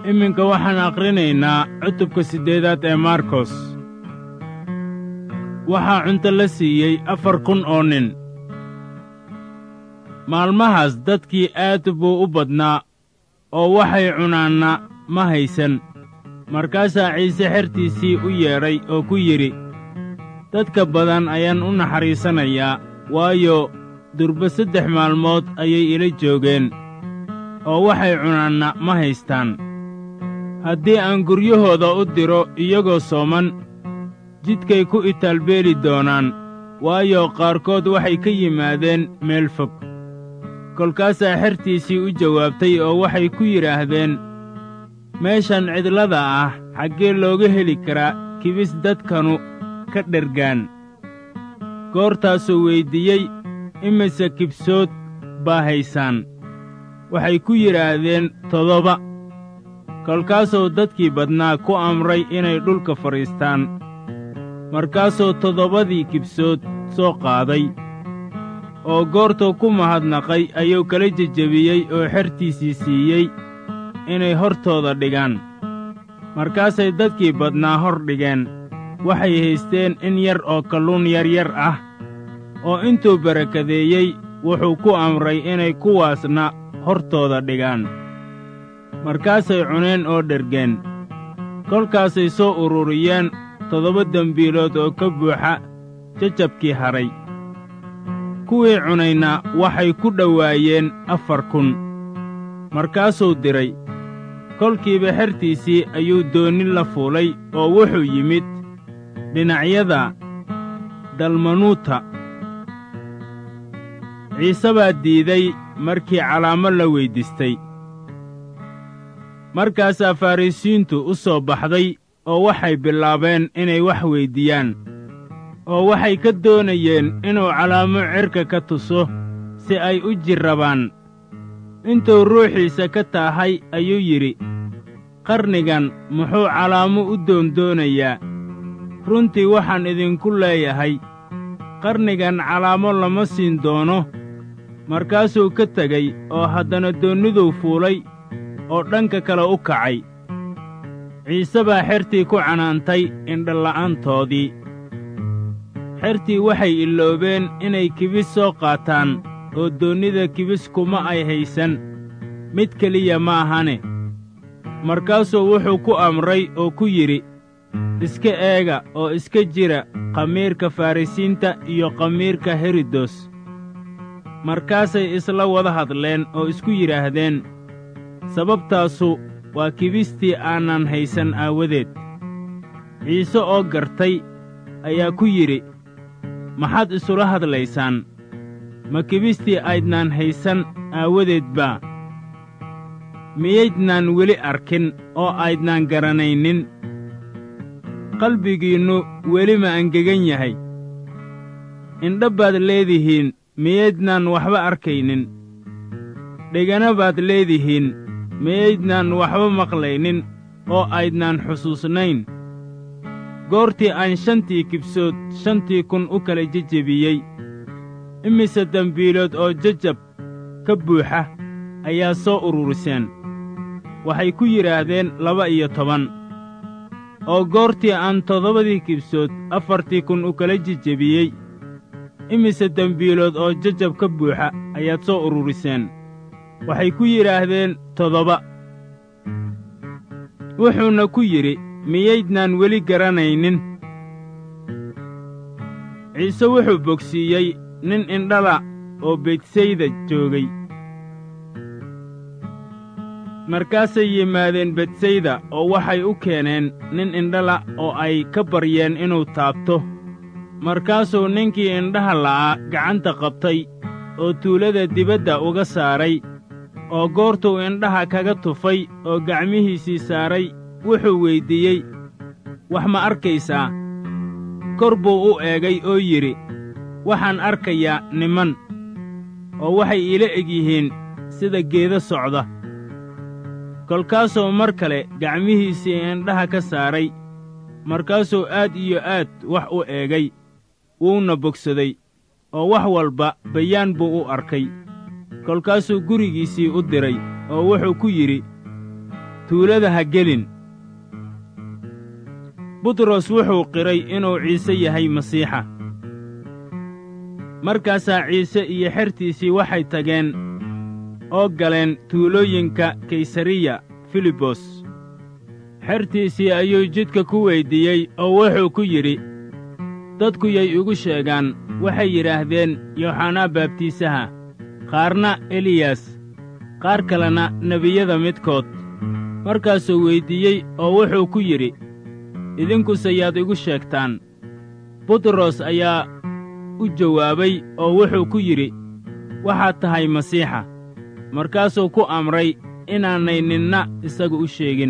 iminka waxaan akhrinaynaa cutubka siddeedaad ee markos waxaa cunto la siiyey afar kun oo nin maalmahaas dadkii aad buu u badnaa oo waxay cunaanna ma haysan markaasaa ciise xertiisii u yeedhay oo ku yidhi dadka badan ayaan u naxariisanayaa waayo durba saddex maalmood ayay ila joogeen oo waxay cunaanna ma haystaan haddii aan guryahooda u diro iyagoo sooman jidkay ku itaalbeeli doonaan waayo qaarkood waxay ka yimaadeen meel fog kolkaasaa xertiisii u jawaabtay oo waxay ku yidhaahdeen meeshan cidlada ah xaggee looga heli karaa kibis dadkanu ka dhergaan goortaasuu weyddiiyey imise kibsood baa haysaan waxay ku yidhaahdeen toddoba kolkaasuu dadkii badnaa ku amray inay dhulka fadhiistaan markaasuu toddobadii kibsood soo qaaday oo goortuu ku mahadnaqay ayuu kala jejebiyey oo xertiisii siiyey inay hortooda dhigaan markaasay dadkii badnaa hor dhigeen waxay haysteen in yar oo kalluun yaryar ah oo intuu barakadeeyey wuxuu ku amray inay kuwaasna hortooda dhigaan markaasay cuneen oo dhergeen kolkaasay soo ururiyeen toddoba dembiilood oo ka buuxa jajabkii hadhay kuwii cunayna waxay ku dhowaayeen afar kun markaasuu diray kolkiiba xertiisii ayuu doonni la fuulay oo wuxuu yimid dhinacyada dalmanuuta ciise baa diiday markii calaamo la weyddiistay markaasaa farrisiintu u soo baxday oo waxay bilaabeen inay wax weyddiiyaan oo waxay ka doonayeen inuu calaamo cerka ka tuso si ay u jirrabaan intuu ruuxiisa ka taahay ayuu yidhi qarnigan muxuu calaamo u doondoonayaa runtii waxaan idinku leeyahay qarnigan calaamo lama siin doono markaasuu ka tegey oo haddana doonniduu fuulay oo dhanka kale u kacay ciise baa xertii ku canaantay indhala'aantoodii xertii waxay iloobeen inay kibis soo qaataan oo doonnida kibis kuma ay haysan mid keliya ma ahane markaasuu wuxuu ku amray oo ku yidhi iska eega oo iska jira khamiirka farrisiinta iyo khamiirka herodos markaasay isla wada hadleen oo isku yidhaahdeen sababtaasu waa kibistii aanan haysan aawadeed ciise oo gartay ayaa ku yidhi maxaad isula hadlaysaan ma kibistii aydnaan haysan aawadeed baa miyaydnaan weli arkin oo aydnaan garanaynin qalbigiinnu weli ma angegan yahay indha baad leedihiin miyaydnaan waxba arkaynin dhegana baad leedihiin miyaydnaan waxba maqlaynin oo aydnaan xusuusnayn goortii aan shantii kibsood shantii kun u kala jejebiyey imise dembiilood oo jajab ka buuxa ayaa soo ururiseen waxay ku yidhaahdeen laba iyo toban oo goortii aan toddobadii kibsood afartii kun u kala jejebiyey imise dembiilood oo jajab ka buuxa ayaad soo ururiseen waxay ku yidhaahdeen toddoba wuxuuna ku yidhi miyaydnaan weli garanaynin ciise wuxuu bogsiiyey nin indhala oo betsayda joogay markaasay yimaadeen betsayda oo waxay u keeneen nin indhala oo ay ka baryeen inuu taabto markaasuu ninkii indhaha la'aa gacanta qabtay oo tuulada dibadda uga saaray oo goortuu indhaha kaga tufay oo gacmihiisii saaray wuxuu weyddiiyey wax ma arkaysaa kor buu u eegay oo yidhi waxaan arkayaa niman oo waxay iila eg yihiin sida geedo socda kolkaasuu mar kale gacmihiisii indhaha ka saaray markaasuu aad iyo aad wax u eegay wuuna bogsaday oo wax walba bayaan buu u arkay kolkaasuu gurigiisii u diray oo wuxuu ku yidhi tuulada ha gelin butros wuxuu qiray inuu ciise yahay masiixa markaasaa ciise iyo xertiisii waxay tageen oo galeen tuulooyinka kaysariya filibos xertiisii ayuu jidka ku weyddiiyey oo wuxuu ku yidhi dadku yay igu sheegaan waxay yidhaahdeen yooxanaa baabtiisaha qaarna eliyas qaar kalena nebiyada midkood markaasuu weyddiiyey oo wuxuu ku yidhi idinkuse yaad igu sheegtaan butros ayaa u jawaabay oo wuxuu ku yidhi waxaad tahay masiixa markaasuu ku amray inaanay ninna isagu u sheegin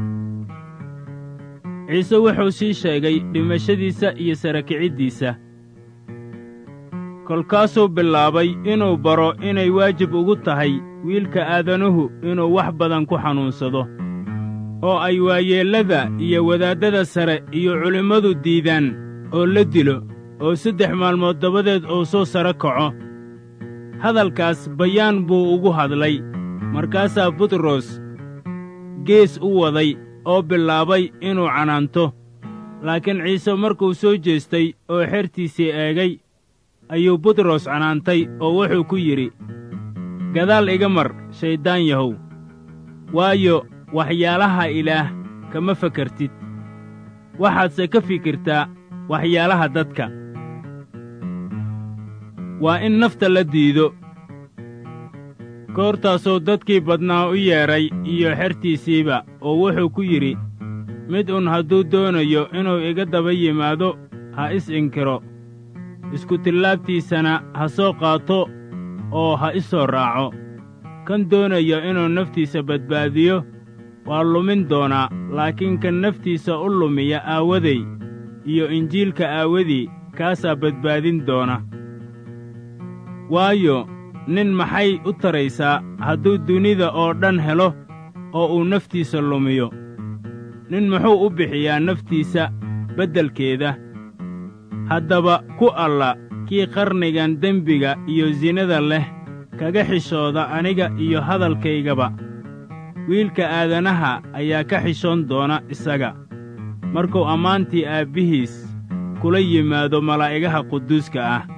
ciise wuxuu sii sheegay dhimashadiisa iyo sarakiciddiisa kolkaasuu bilaabay inuu baro inay waajib ugu tahay wiilka aadanuhu inuu wax badan ku xanuunsado oo ay waayeellada iyo wadaaddada sare iyo culimmadu diidaan oo la dilo oo saddex maalmood dabadeed uu soo sare kaco hadalkaas bayaan buu ugu hadlay markaasaa butros gees u waday oo bilaabay inuu canaanto laakiin ciise markuu soo jeestay oo xertiisii eegay ayuu butros canaantay oo wuxuu ku yidhi gadaal iga mar shayddaan yahow waayo waxyaalaha ilaah kama fakartid waxaadse ka fikirtaa waxyaalaha dadka waa in nafta la diido goortaasuu dadkii badnaa u yeedhay iyo xertiisiiba oo wuxuu ku yidhi mid un hadduu doonayo inuu iga daba yimaado ha is inkiro iskutillaabtiisana ha soo qaato oo ha i soo raaco kan doonaya inuu naftiisa badbaadiyo waa lumin doonaa laakiin kan naftiisa u lumiya aawaday iyo injiilka aawadii kaasaa badbaadin doona waayo nin maxay u taraysaa hadduu dunida oo dhan helo oo uu naftiisa lumiyo nin muxuu u bixiyaa naftiisa beddelkeeda haddaba ku alla kii qarnigan dembiga iyo sinada leh kaga xishooda aniga iyo hadalkaygaba wiilka aadanaha ayaa ka xishoon doona isaga markuu ammaantii aabbihiis kula yimaado malaa'igaha quduuska ah